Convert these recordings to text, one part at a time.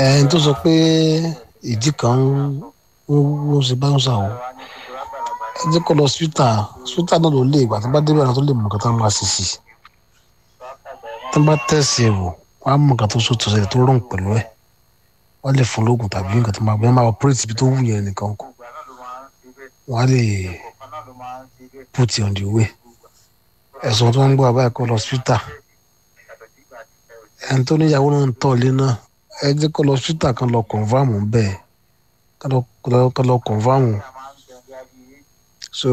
ẹni tó sọ pé ìdí kan ń ń ṣe bá ń ṣà o ẹ jẹ́ kó lọ síta síta náà ló lé ìgbà tó bá débẹ̀ náà tó lè mọ̀ nǹkan tó máa ṣe sí i tó bá tẹ̀sí ẹ̀ wò wọ́n á mọ̀ nǹkan tó so tó ṣẹlẹ̀ tó rọrùn pẹ̀lú ẹ̀ wọ́n lè fún lóògùn tàbí nǹkan tó máa gbé máa operate ibi tó wù yẹn nìkan kù wọ́n á lè put it on the way ẹ̀sùn tó ń gbọ́ àbáyé kó lọ síta ẹni tó níyàwó náà ń tọ̀ ilé náà ẹ jẹ́ kó lọ síta kan lọ kọ̀nfàmù bẹ́ẹ̀ kan lọ kọ̀nfàmù so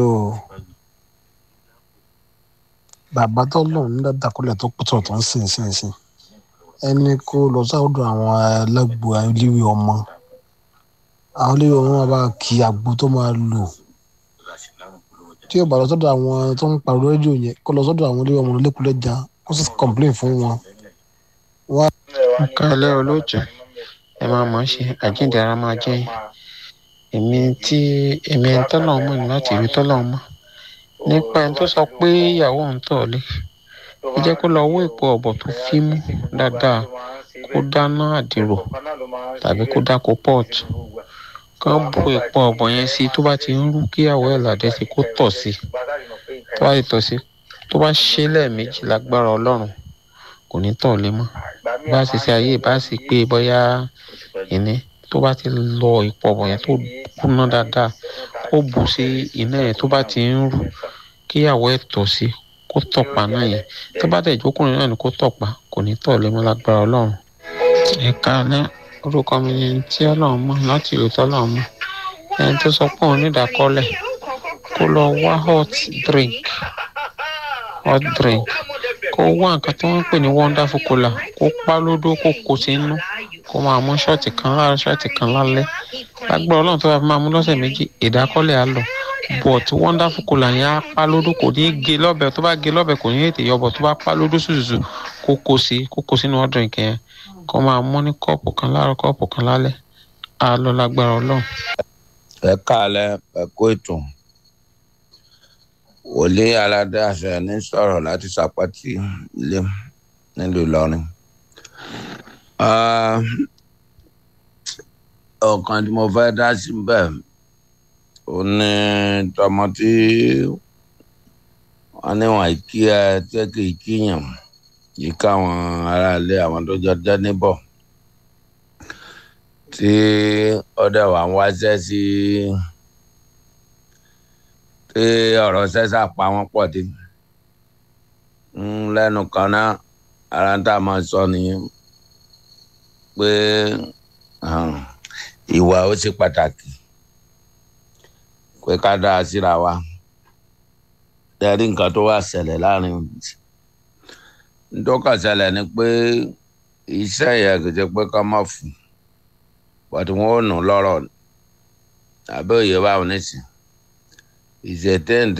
bàbá tó lòun ní dàkúlẹ̀ tó pọ̀tọ̀ tó ń sìn sìn sìn ẹni kó lọ sáwọ́dọ̀ àwọn ẹlẹ́gbò olíwì ọmọ àwọn olíwì ọmọ máa bá kí àgbo tó máa lò tí yóò bá lọ sọ́dọ̀ àwọn tó ń pariwo rédíò yẹn kó lọ sọ́dọ̀ àwọn olíwì ọmọ lẹ́kùlẹ́jà kó sì complain fún wọn. kálẹ̀ olóòjọ́ ẹ máa mọ̀ ọ́ ṣe àjíǹde ara máa jẹ́ èmi tí èmi ẹni tọ́lọ̀ mọ̀ ní láti ìwé tọ́lọ̀ mọ̀ nípa ẹni tó sọ pé ìyàwó ń tọ̀ lé ẹ jẹ́ kó lọ wó ìpò ọ̀bọ̀ tó fi mú dáadáa kó dáná àdìrò tàbí kó dáko port kán bu ìpò ọ̀bọ̀ yẹn sí tó bá ti ń rú kíyàwó ẹ̀ làdẹ́ sí kó tọ̀ sí tó bá ti tọ̀ sí tó bá ṣe lẹ́ẹ̀mejì lágbára ọlọ́run kò ní tọ̀ lé mọ́ bá sì ṣe ayé bá sì pé bóyá ìní tó bá ti lọ ìpò ọ̀bọ̀ yẹn tó kúná dáadáa kó bù sí iná yẹn tó bá ti ń rú kíyàwó ẹ̀ tọ̀ sí kó tọ̀pá náà yẹn tó bá dẹ̀ jókòó náà ni kó tọ̀pá kò ní tọ̀ lé mọ́ lágbára ọlọ́run. ẹ̀ka alẹ́ orúkọ mi ni tí ọlọ́run mọ̀ láti ìlú tọ́lọ́run mọ̀ ẹni tó sọ pé òun nídàkọ́lẹ̀ kó lọ wá hot drink hot drink kó wá nǹkan tí wọ́n ń pè ní wonderful cola kó pa lódó kó kó sínú kó máa mú ṣọ́ọ̀tì kan láàárọ̀ ṣọ́ọ̀tì kan lálẹ́ lágbára ọlọ́run tó bá fi máa mú lọ́sẹ̀ méjì ìdákọ́lẹ̀ á lọ but wonderful cola yẹn á pa lódó kò ní gé lọ́bẹ̀ tó bá gé lọ́bẹ̀ kò ní ètè yọbọ̀ tó bá pa lódó ṣùṣùṣù kó kó sí kó kó sínú hot drink yẹn kó máa mú ní kọ́ọ̀pù kan láàárọ̀ kọ́ọ̀pù kan lálẹ́ á lọ lágbára ọlọ́run. ẹ káàlẹ́ ẹ kó ètò wòlíì aládé àṣẹ ní sọ̀rọ̀ láti sàpàtì ilé nílùú ìlọrin. ọ̀kan tí mo fẹ́ dá sí bẹ́ẹ̀ ó ní tọmọ tí wọ́n níwọ̀n ìkí ẹ tí kì í kíyàn yìí káwọn aráalé àwọn tó jọ jẹ́ níbọ̀ tí ọdẹ wà ń wáṣẹ́ sí tí ọ̀rọ̀ sẹ́sà pa wọ́n pọ̀ dé lẹ́nu kan náà ara ń tà máa sọ nìyẹn pé ìwà ó ṣe pàtàkì pé ká dá a síra wa tẹ́rí nǹkan tó wà ṣẹlẹ̀ láàrin ntọ́ka ṣẹlẹ̀ ni pé iṣẹ́ yẹn kò jẹ́ pé ká má fún bọ́tí wọ́n ò nù lọ́rọ̀ àbẹ́ òye báwọn nísìn ìṣètẹ́ǹtẹ́.